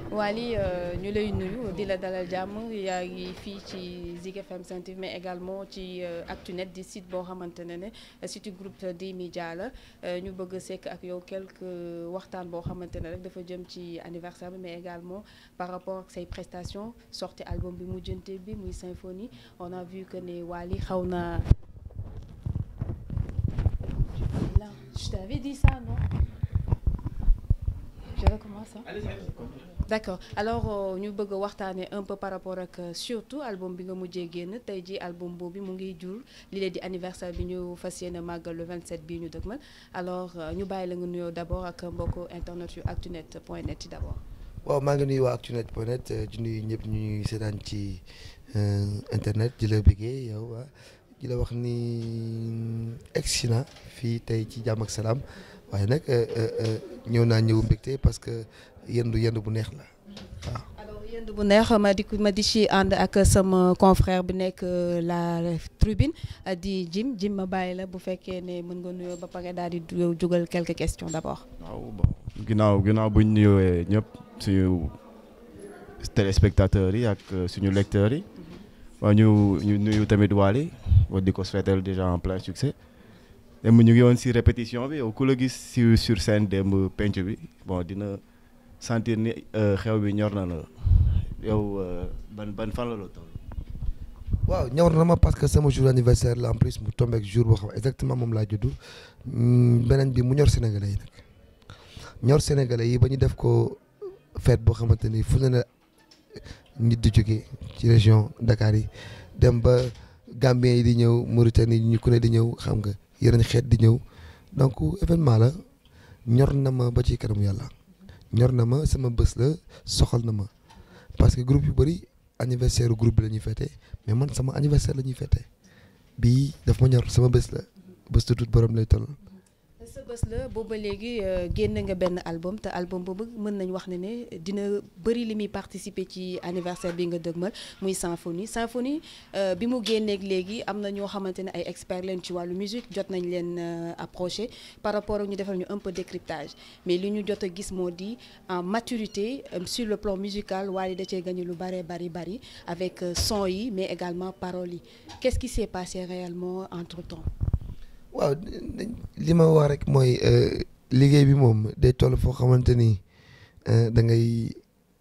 Wally ñu lay nuyu di la dalal jàmm yaa ngi fii ci Zik FM Sen TV mais également ci Actunet di site boo xamante ne ne site groupe des médias la ñu bëgg a sekk ak yow quelques waxtaan boo xamante ne rek dafa jëm ci anniversaire bi mais également par rapport ak say prestations sorti album bi mujjante bi muy symphonie on a vu que ne Wally xaw na je t'avais dit ça non je recommence d'accord alors ñu bëgg a waxtaanee un peu par rapport ak surtout album bi nga mujjee génn tey ji album boobu mu ngi jur li leen di anniversaire bi ñu fas yéene màggal le 27 bii ñu dëgmal alors ñu bàyyi la nga nuyoo d'abord ak mbokku internet yu actunet point net yi d'abord. waaw maa ngi nuyu waa actunet point net di nuyu ñëpp ñuy seetaan ci internet di la bëggee yow di la wax ni egsi na fii tey ci jàmm ak salaam waaye nag ñëw naa ñëw mbégte parce que. yendu yendu bu neex la waaw. alors yendu bu neex ma di ma di ci ànd ak sama confrère bi nekk la tribune di Jim Jim ma bàyyi la bu fekkee ne mën nga nuyoo ba pare daal di jugal quelques questions d'abord. waaw bon ginnaaw ginnaaw bu ñu nuyooee ñëpp suñu téléspectateurs yi ak suñu lecteurs yi. waaw ñu ñu nuyu tamit Wally wa di ko souhaiter déjà en plein succès. démb ñu ngi woon ci répétition bi yow ku la gis ci sur scène démb penc bi bon dina. sentir ni xew bi ñor na la yow ban ban fan la la toll. waaw ñor na ma parce que sama jour anniversaire la en plus mu tombé ak jour boo xam exactement moom laa juddu beneen bi mu ñor sénégalais yi nag ñor sénégalais yi ba ñu def ko fête boo xamante ni fu ne la nit di jóge ci région Dakar yi dem ba Gambien yi di ñëw Mauritanie ñu ku ne di ñëw xam nga yeneen xeet di ñëw donc événement la ñor na ma ba ci kanamu yàlla. ñor na ma sama bés la soxal na ma parce que groupe yu bëri anniversaire groupe bi la ñuy fêté mais man sama anniversaire la ñuy fêté bii daf ma ñor sama bés la bés tu tuut borom lay toll. sa bés la booba léegi génn nga benn album te album boobu mën nañ wax ne ne dina bëri li muy participer ci anniversaire bi nga dëgmal muy symphonie symphonie bi mu génneeg léegi am na ñoo xamante ne ay experts leen ci wàllu musique jot nañ leen approché par rapport ak ñu defal ñu un peu décryptage mais li ñu jot a gis moo di en maturité sur le plan musical Wally da cee gagné lu bëree bari bari avec son yi mais également paroles yi qu'est-ce qui s'est passé réellement entre temps waaw li ma wax rek mooy liggéey bi moom day toll foo xamante ni da ngay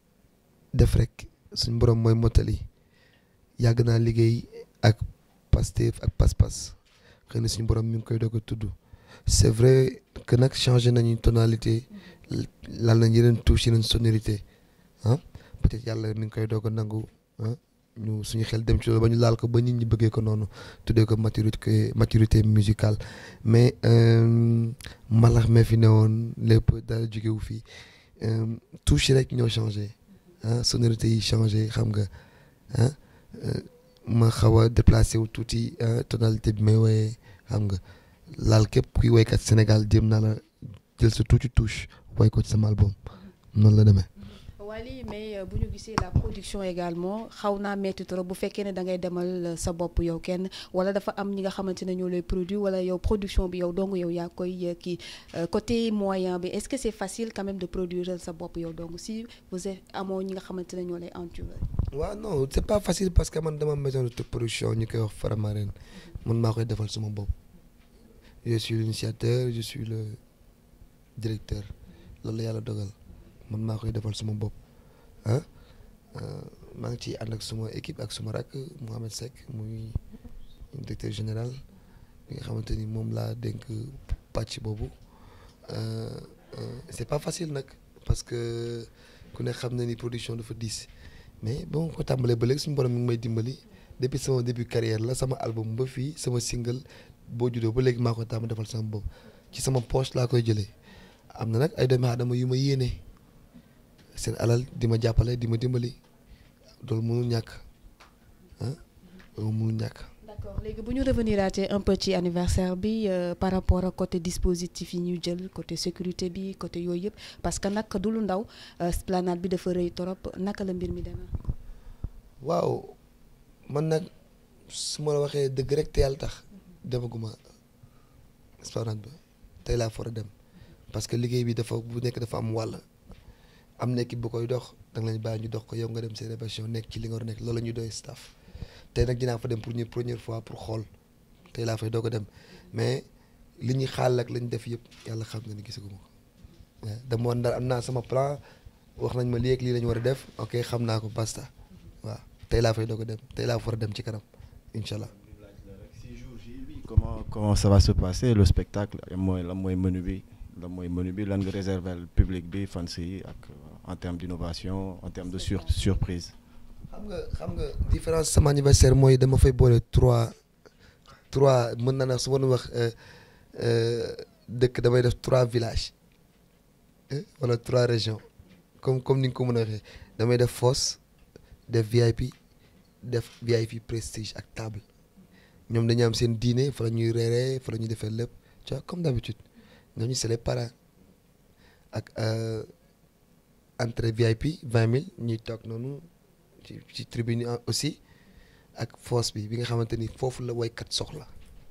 def rek suñ borom mooy mottali yàgg naa liggéey ak Pastef ak pas-pas xëy na suñu borom mi ngi koy doog a tudd c'est vrai que nag changé nañu tonalité lal nañ yeneen touche yeneen sonorité ah peut-être yàlla mi ngi koy doog a nangu ah ñu suñu xel dem ci loolu ba ñu laal ko ba nit ñi bëggee ko noonu tuddee ko maturité maturité musicale mais mbalax mee fi ne woon lépp dara jógewu fii touche rek ñoo changé ah sonorité yi changé xam nga ah ma xaw a déplacé wu tuuti tonalité bi may woyee xam nga laal képp kuy woykat Sénégal jéem naa la jël sa tuuti touche woy ko ci sama album noonu la demee. Wally mais bu ñu gisee la production également xaw naa metti trop bu fekkee ne da ngay demal sa bopp yow kenn wala dafa am ñi nga xamante ne ñoo lay produire wala yow production bi yow dong yow yaa koy kii côté moyen bi est-ce que c'est facile quand même de produire sa bopp yow dong si vous êtes amoo ñi nga xamante ne ñoo lay entourer. waaw non c'est pas facile parce que man dama maison de production ñu koy wax Faramareen man maa koy defal sama bopp je suis l'initiateur je suis le directeur loolu la yàlla dogal. man maa koy defal suma bopp ah maa ngi ciy ànd ak suma équipe ak suma rakk Mohamed Seck muy directeur général bi nga xamante ni moom laa dénk pàcc boobu c'est pas facile nag parce que ku ne xam na ni production dafa diis mais ba ma ko tàmbalee ba léegi suñu borom mi ngi may dimbali depuis sama début carrière la sama album ba fii sama single boo juddoo ba léegi maa ko tàmm defal sama bopp ci sama poche laa koy jëlee am na nag ay doomi aadama yu ma yéene. seen alal di ma jàppale di ma dimbali loolu mënul ñàkk ah loolu mënul ñàkk. d'accord léegi bu ñu revenir un peu ci anniversaire bi par rapport ak côté dispositif yi ñu jël côté sécurité bi côté yooyu yëpp parce que nag du lu ndaw esplanade bi dafa rëy trop naka la mbir mi demee. waaw man nag su ma la waxee dëgg rek te yàlla tax demaguma esplanade ba tey laa for a dem parce que liggéey bi dafa bu nekk dafa am wàll. am na équipe bu koy dox da nga leen bàyyi ñu dox ko yow nga dem seen répétition nekk ci li nga war a nekk loolu la ñuy doy staff tey nag dinaa fa dem pour ñu première fois pour xool tey laa fay doog a dem mais li ñuy xaal ak lañ def yëpp yàlla xam na ni gisaguma ko waaw dama woon daal am naa sama plan wax nañ ma lii ak lii la ñu war a def ok xam naa ko basta waaw tey laa fay doog a dem tey laa fa war a dem ci kanam incha allah. si jour J bi comment comment ça va se passer le spectacle mooy lan mooy menu bi lan mooy menu bi lan nga réserver le public bi fans yi ak en termes d'innovation en termes de sur surprise. xam nga xam nga différence sama anniversaire mooy dama fay boole trois trois mën naa ne su ma wax dëkk damay def trois villages wala trois régions comme comme ni nga ko mën a waxee damay def fosse def VIP def VIP prestige ak table ñoom dañu am seen dîner fa la ñuy reeree fa la ñuy defee lépp tu vois comme d'habitude ñooñu c'est les parrains ak entrée VIP vingt mille ñuy toog noonu. ci ci tribune aussi ak fosse bi bi nga xamante ni foofu la waykat soxla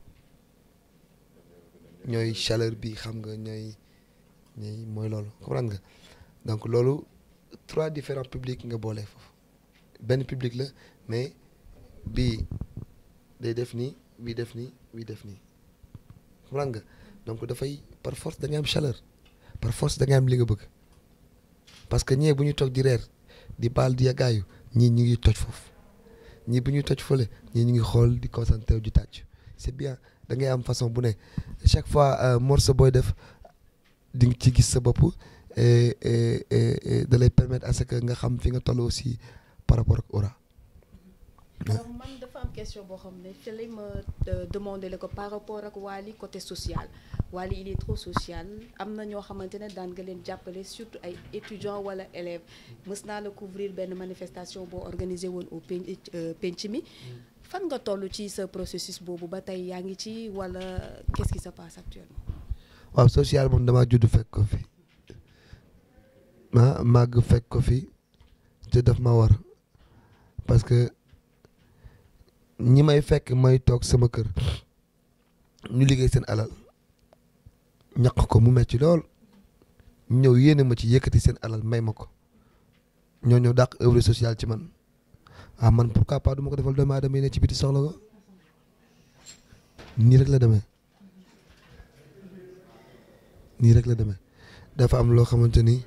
ñooy chaleur bi xam nga ñooy ñooy mooy loolu comprendre nga donc loolu trois différents publics nga boole foofu benn public la mais bii day def nii bii def nii bii def nii comprendre nga donc dafay par force da nga am chaleur par force da nga am li nga bëgg parce que ñee bu ñu toog di reer di baal di yàggaayu ñii ñu ngi toj foofu ñii bu ñuy toj fële ñii ñu ngi xool di concentré wu di tàcc c'est bien da ngay am façon bu ne chaque fois morceau booy def di nga ci gis sa bopp da lay permettre à ce que nga xam fi nga toll aussi par rapport ak aura. alors man dafa am question boo xam ne fi lay ma demander la ko par rapport ak Wally côté social Wally il est trop social am na ñoo xamante ne daan nga leen jàppale surtout ay étudiants wala élèves mës naa la couvrir benn manifestation boo organisé woon au penc penc mi fan nga toll ci sa processus boobu ba tey yaa ngi ci wala qu'est-ce qui se passe actuellement. waaw social moom damaa judd fekk ko fi ma màgg fekk ko fi te daf ma war parce que. ñi may fekk may toog sama kër ñu liggéey seen alal ñaq ko mu metti lool ñëw yéene ma ci yëkkati seen alal may ma ko ñoo ñëw dàq œuvre sociale ci man ah man pourquoi pas du ma ko defal doomu aadama yi ne ci biti soxla ko nii rek la demee nii rek la demee dafa am loo xamante ni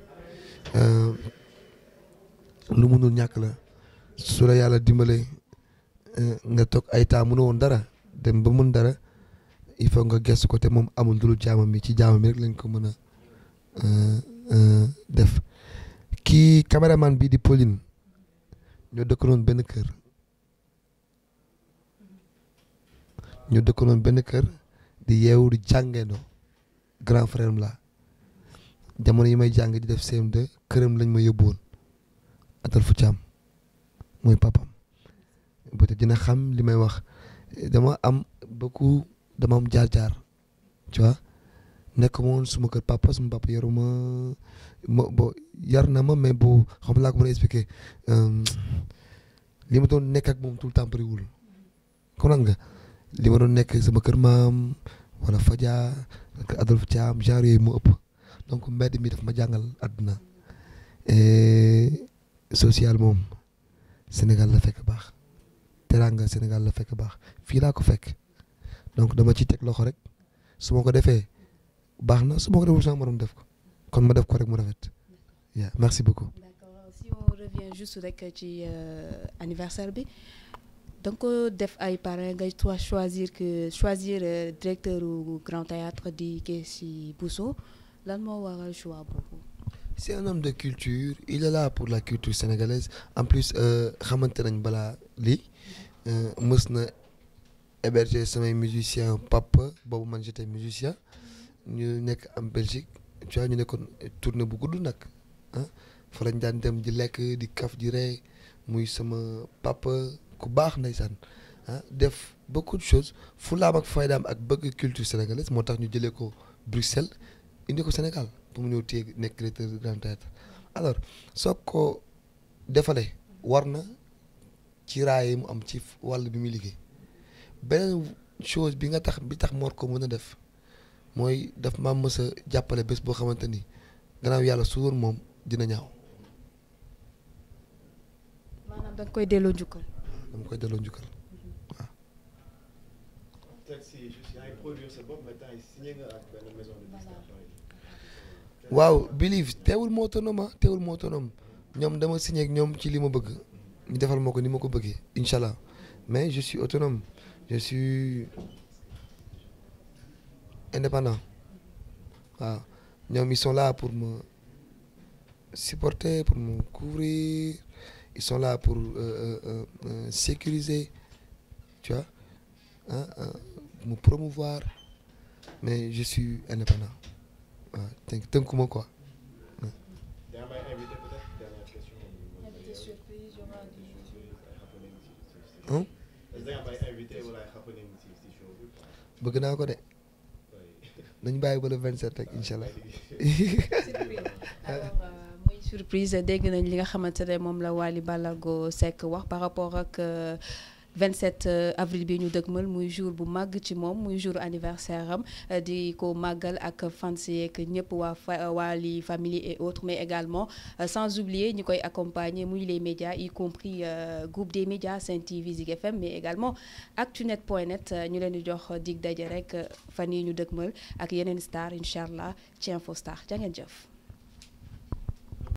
lu mënul ñàkk la su la yàlla dimbalee nga toog ay temps mënu woon dara dem ba mun dara il faut nga gestu ko te moom amul dulu jaamam bi ci jaamam bi rek lañ ko mën a def kii caméraman bii di Pauline ñoo dëkkanoon benn kër ñoo dëkkanoon benn kër di yeewu di jàngeendoo grand frère la jamono yi may jàng di def CM2 këram lañ ma yóbbu woon atal fu caam mooy papam peut-être dina xam li may wax dama am beaucoup dama am jaar-jaar tu vois nekk ma woon suma kër papa suma papa yaruma ma bo yar na ma mais bu xam laa ko mën a expliquer li ma doon nekk ak moom tout le temps bëriwul kon nga li ma doon nekk sama kër maam wala Fadia ak Adolphe Thiam genre yooyu mu ëpp donc mbedd mi daf ma jàngal àdduna social moom Sénégal la fekk baax teranga Sénégal la fekk baax fii laa ko fekk donc dama ci teg loxo rek su ma ko defee baax na su ma ko deful sama morom def ko kon ma def ko rek mu rafet yeah merci beaucoup. d'accord si on revient juste rek ci anniversaire bi da nga ko def ay parrain ngay toi choisir que choisir directeur u Grand Théâtre di Kechi Bousso lan moo waral choix boobu. c'est un homme de culture il est là pour la culture sénégalaise en plus xamante nañ balaa lii mës na héberger samay musicien papa boobu man j'étais musicien ñu nekk am Belgique tu vois ñu nekkoon tournée bu gudd nag ah fa lañ daan dem di lekk di kaf di rey muy sama papa ku baax ndeysaan ah def beaucoup de choses fulaam ak faydaam ak bëgg culture sénégalaise moo tax ñu jëlee ko Bruxelles indi ko Sénégal pour mu ñëw téye nekk directeur du Grand Théâtre alors soo ko defalee war na ci raay mu am ci wàll bi muy liggéey beneen chose bi nga tax bi tax moor ko mën a def mooy daf ma mës a jàppale bés boo xamante ni gannaaw yàlla su woon moom dina ñaaw da nga koy delloo njukkal. dama koy delloo njukkal waaw Believe teewul moo autonome ah teewul moo autonome ñoom dama signé ak ñoom ci li ma bëgg ñu defal ma ko ni ma ko bëggee incha allah mais je suis autonome je suis indépendant waaw ñoom ils sont là pour me supporter pour me couvrir ils sont là pour euh, euh, euh, sécuriser tu vois ah me promouvoir mais je suis indépendant waaw tënk tënkuma quoi. bëgg naa ko de nañ bàyyi ba le 27 rek incha allah. muy surprise dégg nañ li nga xamante ne moom la Wally Ballago Seck wax par rapport ak 27 avril bi ñu dëgmal muy jour bu màgg ci moom muy jour anniversaire am di ko màggal ak fans yeeg ñëpp waa fa Wally famille et autres mais également sans oublier ñi koy accompagner muy les médias y compris groupe des médias Sen TV Zik FM mais également actunet point net ñu leen di jox dig daje rek fan yi ñu dëgmal ak yeneen star incha allah ci Info Star jaa ngeen jëf.